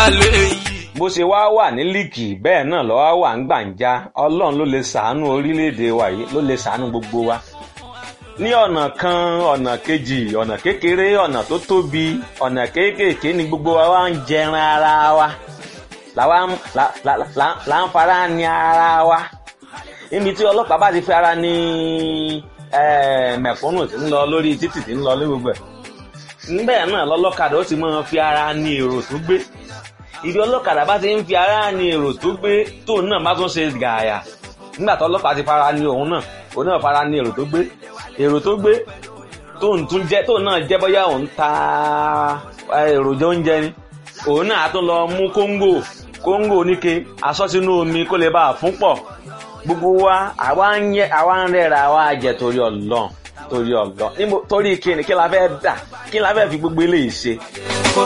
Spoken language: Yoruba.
lálẹ́ yìí. bó ṣe wá wà ní líìkì bẹ́ẹ̀ náà lọ́wọ́ wà ń gbàǹjà ọlọ́run ló lè ṣàánú orílẹ̀-èdè wa yìí ló lè ṣàánú gbogbo wa ní ọ̀nà kan ọ̀nà kejì ọ̀nà kékeré ọ̀nà tó tóbi ọ̀nà kéékèèké ni gbogbo wa wá ń jẹran ara wa làwa ń la- la- la- là ń fara ní ara wa níbi tí ọlọ́pàá bá ti fi ara ní eh, mẹ̀kúnnù tí ń lọ lórí títì tí ń lọ lórí gbogbo ẹ̀ níbẹ̀ náà lọ́lọ́kadà ó ti máa fi ara ní èrò tó gbé ibi ọlọ́kadà bá ti ń fi ara ní èrò tó gbé tóun náà bá tún ṣe gààyà nígbà tó ọlọ́pàá ti fara ní òun náà òun náà fara ní èrò tó gbé èrò tó gbé tóun tún jẹ́ tóun náà jẹ́ bóyá òun ta eh, èròjà oúnjẹ ni òun náà á tún lọ mú kóńgò kóńgò oníke aṣọ sínú omi kó lè bá a fún pọ̀ gbogbo wa àwa ń yẹ àwa ń rẹ́ra àwa jẹ torí ọlọ́run torí ọlọ́run níbo torí kíni kí la fẹ́ dà kí la fẹ́ fi gbogbo eléyìí ṣe